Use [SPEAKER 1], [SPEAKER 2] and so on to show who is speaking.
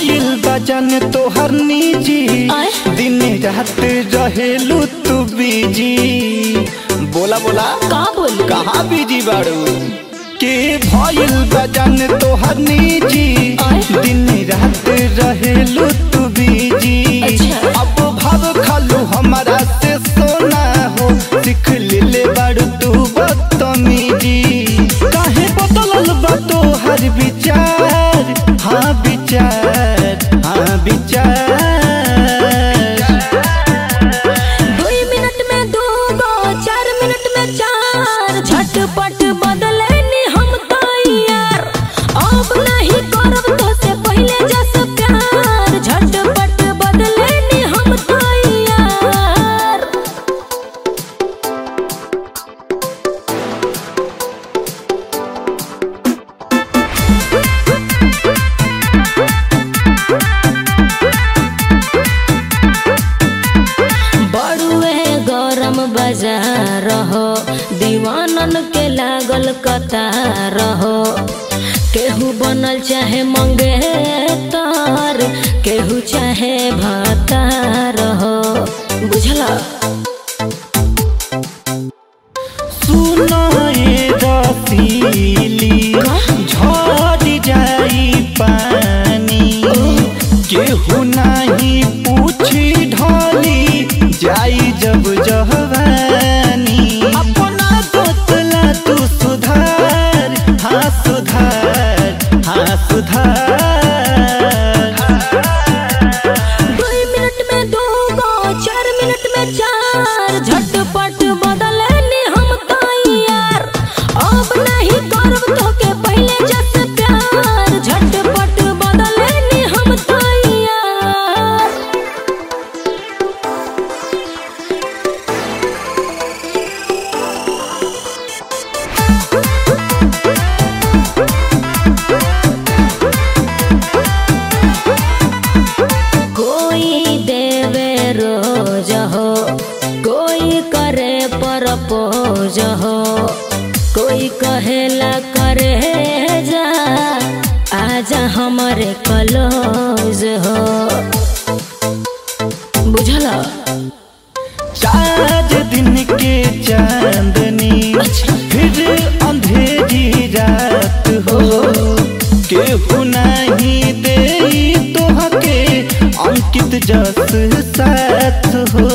[SPEAKER 1] भइल बजन तोहर निजी
[SPEAKER 2] आय?
[SPEAKER 1] दिन रात रहेलू तू बिजी बोला बोला
[SPEAKER 2] का बोली
[SPEAKER 1] कहाँ बिजी बाड़ू के भइल बजन तोहर निजी
[SPEAKER 2] आय?
[SPEAKER 1] दिन रात रहेलू तू बिजी
[SPEAKER 2] अच्छा।
[SPEAKER 1] अब भाव खालू हमारा से सोना हो सीख ले बाड़ू तू बदतमीजी काहे बदलल बा तोहर विचार हाँ विचार हाँ विचार
[SPEAKER 2] दुई मिनट में दू गो चार मिनट में चार झटपट बदले नी हम तो यार अब नहीं करब तो से पहले जस प्यार झटपट बदले नी हम तो यार बड़ुए गरम बाजार हो दीवानन के लागल कतार हो केहू बनल चाहे मंगेतर केहू चाहे भतार हो बुझला
[SPEAKER 1] सुनाए रसीली झड़ जाई पानी केहू नहीं पूछी ढोली जाई जब जवानी अपना दोतला तू सुधार हाँ सुधार हाँ सुधार
[SPEAKER 2] दुई मिनट में दो गो चार मिनट में चार झटपट बदले नी हम तो यार अब नहीं करब तो के पहले जस प्यार झटपट बदले नी हम तो यार कोई देवे रोज हो कोई करे परपोज हो कोई कहेला करे जा आजा हमारे कलोज हो बुझला
[SPEAKER 1] चार दिन के चांदनी फिर अंधेरी रात हो केहू नहीं दे तोहके अंकित जस साथ हो